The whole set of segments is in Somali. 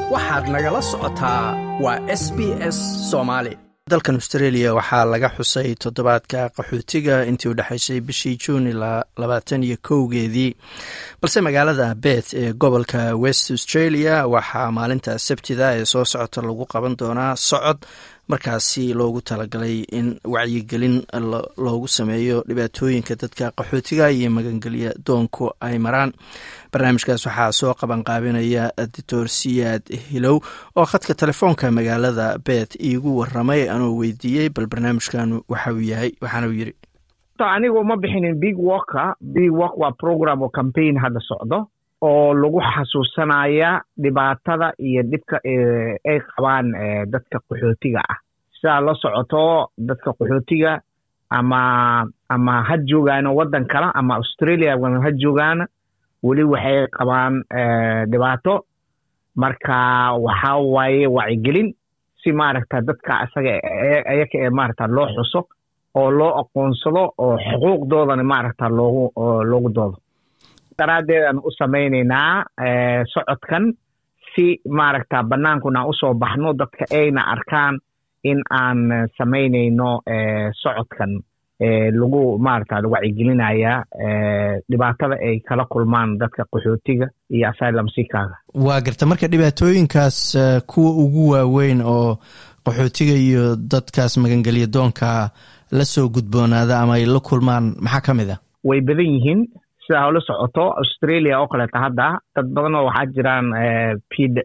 waxaad nagala socotaa waa s b s soomaali dalkan australia waxaa laga xusay toddobaadka qaxootiga intii u dhexaysay bishii juuni labaatan iyo kowgeedii balse magaalada bet ee gobolka west australia waxaa maalinta sabtida ee soo socota lagu qaban doonaa socod markaasi loogu talagalay in wacyigelin loogu sameeyo dhibaatooyinka dadka qaxootiga iyo magangelya doonku ay maraan barnaamijkaas waxaa soo qabanqaabinaya doctor siyaad hilow oo khadka telefoonka magaalada bet iigu waramay anoo weydiiyey bal barnaamijkan waxa uu yahay waxaana uu yiri anigu ma bixinin big worka big work waa program oo campaign hadda socdo oo lagu xasuusanaya dhibaatada iyo dhibka ay qabaan dadka qaxootiga ah sidaa la socoto dadka qaxootiga ama ama ha joogaano waddan kale ama australia ha joogaana weli waxay qabaan dhibaato marka waxaa waaye wacyigelin si maaragta dadka isaga ayaka ee maaragta loo xuso oo loo aqoonsado oo xuquuqdoodana maaragta loogu loogu doodo daraaddeedaan u samaynaynaa socodkan si maaragta bannaankuna usoo baxno dadka ayna arkaan in aan samaynayno socodkan lagu maaragta wacyigelinaya dhibaatada ay kala kulmaan dadka qaxootiga iyo asylum seekaaga waa garta marka dhibaatooyinkaas kuwa ugu waaweyn oo qaxootiga iyo dadkaas magangelya doonka la soo gudboonaada ama ay la kulmaan maxaa ka mid a way badan yihiin sidaa la socoto australia oo kaleeta hadda dad badan oo waxaa jiraan pid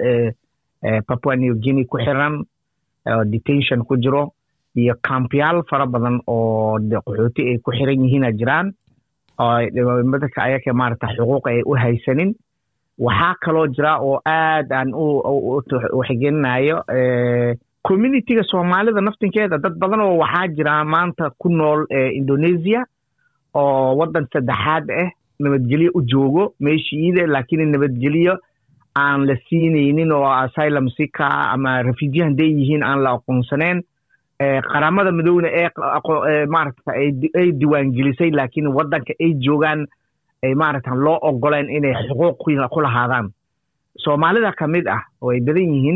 papua new guinea ku xiran detention ku jiro iyo kampyaal fara badan oo qaxooti ay ku xiran yihiina jiraan dadka ayaka maarata xuquuq ay u haysanin waxaa kaloo jira oo aad aan u waxgelinayo communityga soomaalida naftinkeeda dad badan oo waxaa jira maanta ku nool indonesia oo waddan saddexaad ah nabadgelyo u joogo meeshiida laakiin nabadgelyo aan la siinaynin oo asylum sika ama refugee hadday yihiin aan la aqoonsaneen qaramada midowna ee maaragta ay diiwaangelisay laakiin waddanka ay joogaan ay maaragta loo ogoleen inay xuquuq ku lahaadaan soomaalida ka mid ah oo ay badan yihiin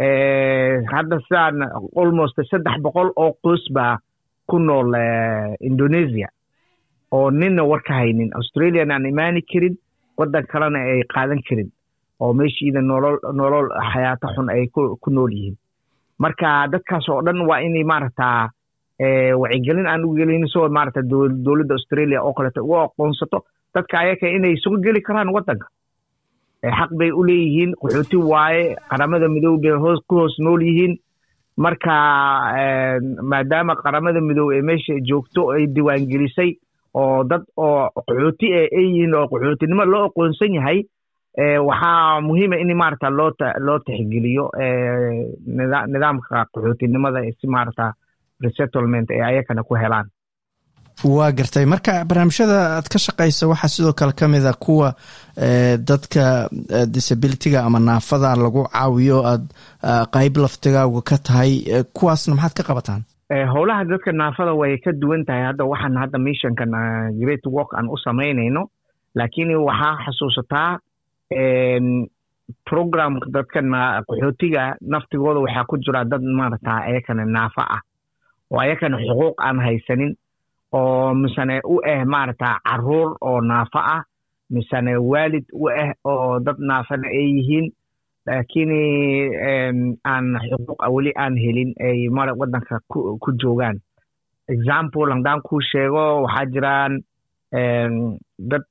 hadda sidaan almost saddex boqol oo qoys baa ku nool indonesia oo ninna war ka haynin australiana aan imaani karin waddan kalena ay qaadan karin oo meeshiida nolol nolol xayaato xun ay ku nool yihiin marka dadkaas oo dhan waa inay maaragta wacyigelin aan u gelin soo maaragta dowladda australia oo kaleeto ugu aqoonsato dadka ayaka inay suga geli karaan waddanka xaq bay u leeyihiin qaxooti waaye qaramada midoob bay hoos ku hoos nool yihiin marka maadaama qaramada midoob ee meesha joogto ay diiwaangelisay oo dad oo qaxooti e ay yihiin oo qaxootinimo loo aqoonsan yahay waxaa muhiima in maarata loo loo tixgeliyo nidaamka qaxootinimada si maarata resettlement ay ayakana ku helaan waa gartay marka barnaamijyada aad ka shaqaysa waxaa sidoo kale ka mid a kuwa dadka disabilityga ama naafada lagu caawiyo aad qayb laftigaaga ka tahay kuwaasna maxaad ka qabataan howlaha dadka naafada way ka duwan tahay hadda waxaan hadda missionkan great work aan u samaynayno laakiin waxaa xasuusataa programka dadka qaxootiga naftigooda waxaa ku jira dad maarata ayakana naafa ah oo ayakana xuquuq aan haysanin oo misane u ah maarata caruur oo naafa ah misane waalid u ah oo dad naafana ay yihiin laakiin aan xuquuq weli aan helin ay mara waddanka ku joogaan example haddaan kuu sheego waxaa jiraan dad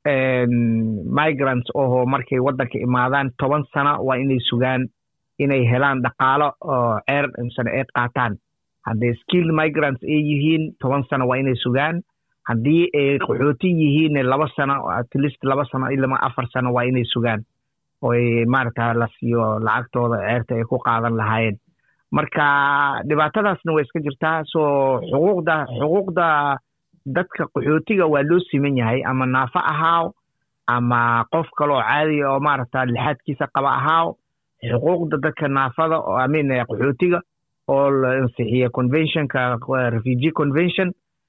migrants oho markay waddanka imaadaan toban sano waa inay sugaan inay helaan dhaqaalo oo ceer misane ay qaataan hadday skilled migrants ay yihiin toban sano waa inay sugaan haddii ay qaxooti yihiin laba sano at least laba sano ilama afar sano waa inay sugaan oy maaragta la siiyo lacagtooda ceerta ay ku qaadan lahaayeen marka dhibaatadaasna way iska jirtaa so xuquuqda xuquuqda dadka qaxootiga waa loo siman yahay ama naafo ahaaw ama qof kaloo caadiya oo maaragta lixaadkiisa qaba ahaaw xuquuqda dadka naafada oo amin qaxootiga oo la ansixiya conventionka refugee convention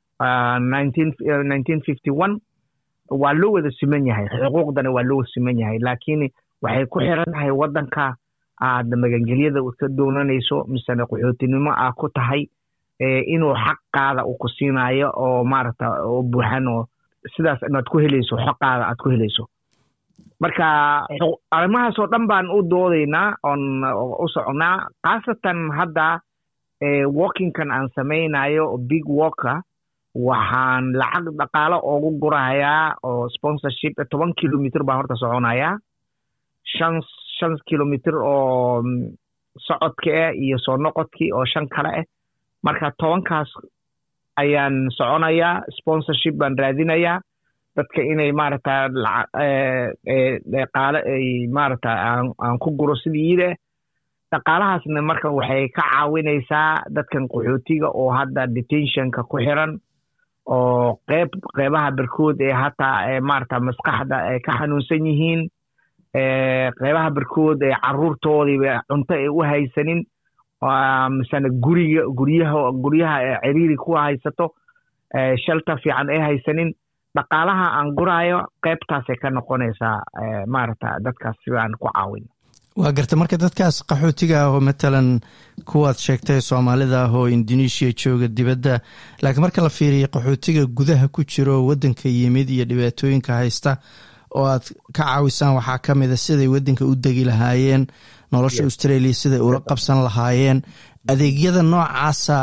nineteen fifty one waa loo wada siman yahay xuquuqdana waa loo siman yahay laakiin waxay ku xiran tahay waddanka aad magangelyada ka doonanayso misena qaxootinimo aa ku tahay inuu xaqaada uu ku siinayo oo maaragta oo buuxan oo sidaas inaad ku helayso xaqaada aad ku helayso marka arrimahaasoo dhan baan u doodaynaa oon u soconaa khaasatan hadda walkingkan aan samaynayo big walker waxaan lacag dhaqaalo oogu gurahayaa oo sponsorship toban kilomitr baan horta soconayaa shan shan kilomitr oo socodka ah iyo soo noqodkii oo shan kale ah marka tobankaas ayaan soconayaa sponsorship baan raadinayaa dadka inay maaragta dhaqaale ay maaragta aan ku guro sidiide dhaqaalahaasna marka waxay ka caawinaysaa dadkan qaxootiga oo hadda detentionka ku xiran oo qeyb qeybaha barkood ee hataa maarata maskaxda ay ka xanuunsan yihiin qeybaha barkood ee caruurtoodiiba cunto ay u haysanin misena guriga guryaha guryaha ciriiri ku haysato shelter fiican ay haysanin dhaqaalaha aan guraayo qeybtaasay ka noqonaysaa maarata dadkaas sidaan ku caawin waa garta marka dadkaas qaxootiga ah oo matalan kuwaad sheegtay soomaalida ah oo indonesia jooga dibadda laakiin marka la fiiriya qaxootiga gudaha ku jiro waddanka yimid iyo dhibaatooyinka haysta oo aad ka caawisaan waxaa ka mida siday waddanka u degi lahaayeen nolosha australia siday ula qabsan lahaayeen adeegyada noocaasa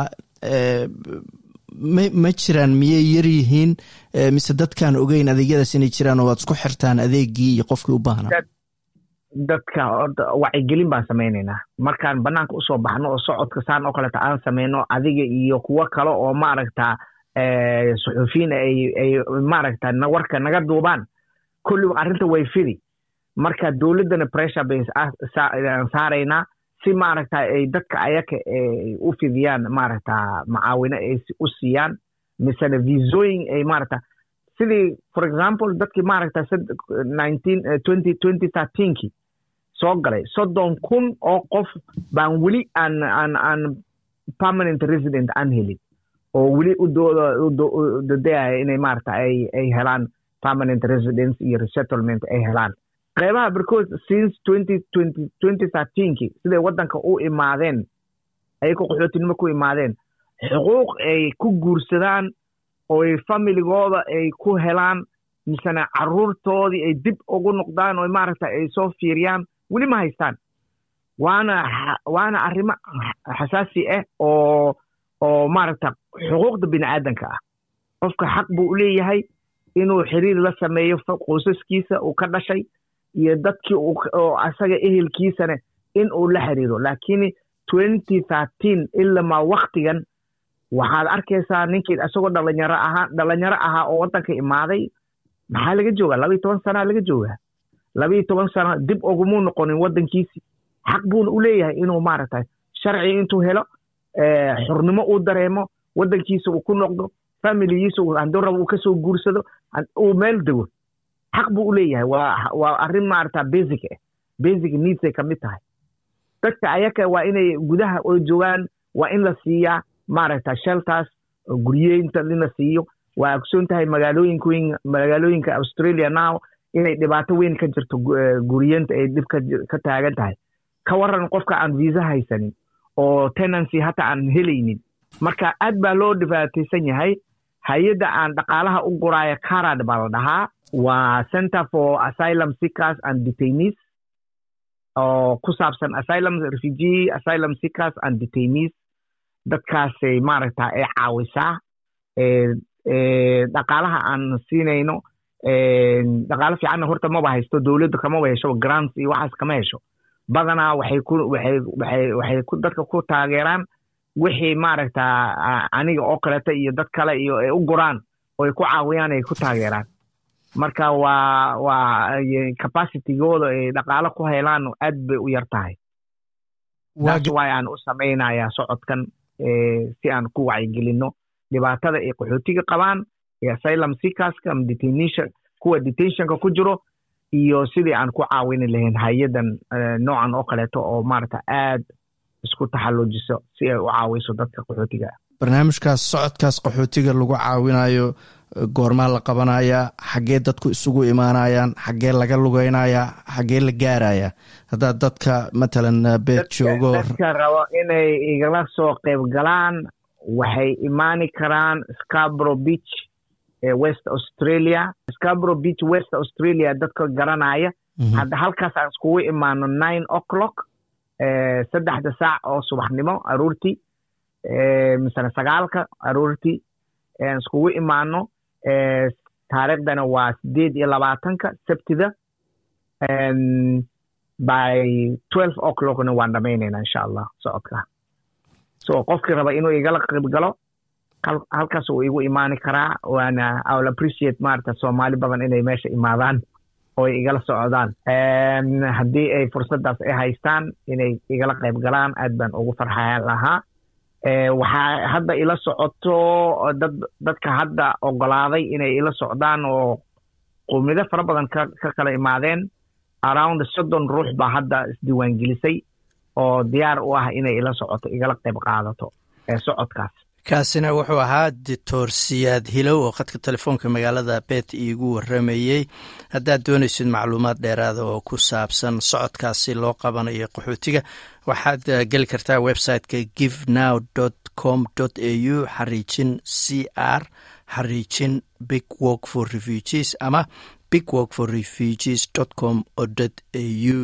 ma jiraan miyay yar yihiin mise dadkaan ogeyn adeegyadaas inay jiraan oo waad isku xirtaan adeegii iyo qofkii u baahnaa dadka wacyigelin baan samaynaynaa markaan banaanka usoo baxno oo socodka saan oo kaleeta aan samayno adiga iyo kuwo kale oo maaragta suxuufiyiin ay maaragta warka naga duubaan kulliba arrinta way fidi marka dowladdana pressure bay saaraynaa si maaragta ay dadka ayaka u fidiyaan maaragta macaawino ay u siiyaan misena visooyin ay maaragta sidii for example dadkii maaragta nineteen twenty twenty thirteenkii soo galay soddon kun oo qof baan weli aan aan aan permanent resident aan helin oo weli u dodayaya inay maaragta ay ay helaan permanent residence iyo resettlement ay helaan qeybaha barkood since twenty twenty twenty thirteenkii siday waddanka u imaadeen ayagoo qaxootinimo ku imaadeen xuquuq ay ku guursadaan oo ay familigooda ay ku helaan misena caruurtoodii ay dib ugu noqdaan oo maaragta ay soo fiiriyaan weli ma haystaan waana waana arrimo xasaasi ah oo oo maaragta xuquuqda bini aadanka ah qofka xaq buu u leeyahay inuu xiriir la sameeyo qoysaskiisa uu ka dhashay iyo dadkii oo asaga ehelkiisana in uu la xiriiro laakiin twenty thirteen ilamaa waktigan waxaad arkaysaa ninkii isagoo dhalinyaro ahaa dhalinyaro ahaa oo waddanka imaaday maxaa laga joogaa laba iyo toban sanaa laga joogaa laba iyo toban sano dib ogumuu noqonin waddankiisii xaq buuna u leeyahay inuu maaragtay sharci intuu helo xurnimo uu dareemo waddankiisa uu ku noqdo familigiisa hadduu rabo uu kasoo guursado uu meel dego xaq buu u leeyahay waa waa arrin maaragta basic ah basic needsay ka mid tahay dadka ayaka waa inay gudaha oo joogaan waa in la siiyaa maaragta shelters guryeynta in la siiyo waa ogsoon tahay magaalooyinka magaalooyinka australia now inay dhibaato weyn ka jirto guryeynta ay dhib ka taagan tahay ka waran qofka aan visa haysanin oo tenancy hata aan helaynin marka aad baa loo dhibaataysan yahay hay-adda aan dhaqaalaha u guraayo carad baa la dhahaa waa center for asylum seekers and detainees oo ku saabsan asylum refugee asylum seekers and detainees dadkaasay maaragta ay caawisaa dhaqaalaha aan siinayno dhaqaalo fiicanna horta maba haysto dowladda kamaba hesho grants iyo waxaas kama hesho badanaa waxay ku waxay waxay waxay ku dadka ku taageeraan wixii maaragta aniga oo kaleta iyo dad kale iyo ay u guraan oo ay ku caawiyaan ay ku taageeraan marka waa waa capacitygooda ay dhaqaalo ku helaan aad bay u yar tahay taas waay aan u samaynayaa socodkan si aan ku wacyigelinno dhibaatada ay qaxootiga qabaan ee asylum seekerska ama detention kuwa detentionka ku jiro iyo sidii aan ku caawini lahayn hay-adan noocan oo kaleeto oo maaragta aad isku taxalluujiso si ay u caawiso dadka qaxootiga ah barnaamijkaas socodkaas qaxootiga lagu caawinayo goormaa la qabanaya xaggee dadku isugu imaanayaan xaggee laga lugeynaya xaggee la gaaraya haddaad dadka matalan beed joogo dadka rabo inay igala soo qayb galaan waxay imaani karaan scarbro beach ee west australia scarbro beach west australia dadka garanaya hadda halkaas aan iskugu imaano nine o'clock saddexda saac oo subaxnimo aroortii misane sagaalka aroortii aan iskugu imaano taariikhdana waa sideed iyo labaatanka sabtida by twelve o'clockna waan dhamaynayna insha allah socodka so qofkii raba inuu igala qayb galo halkaas uu igu imaani karaa waana iwl appreciate maarata soomaali badan inay meesha imaadaan oo ay igala socdaan haddii ay fursaddaas ay haystaan inay igala qayb galaan aad baan ugu farxayan lahaa waxaa hadda ila socoto dad dadka hadda ogolaaday inay ila socdaan oo qowmiyado fara badan ka ka kala imaadeen around soddon ruux baa hadda isdiiwaangelisay oo diyaar u ah inay ila socoto igala qayb qaadato ee socodkaas kaasina wuxuu ahaa doctor siyaad hilow oo khadka telefoonka magaalada beet iigu waramayey haddaad doonaysid macluumaad dheeraada oo ku saabsan socodkaasi loo qabanayo qaxootiga waxaad geli kartaa websiteka give now com a u xariijin c r xariijin big work for refugees ama big work for refugees com a u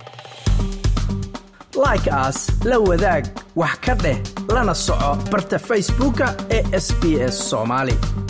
like as la wadaag wax ka dheh lana soco barta facebooka ee sb s somaali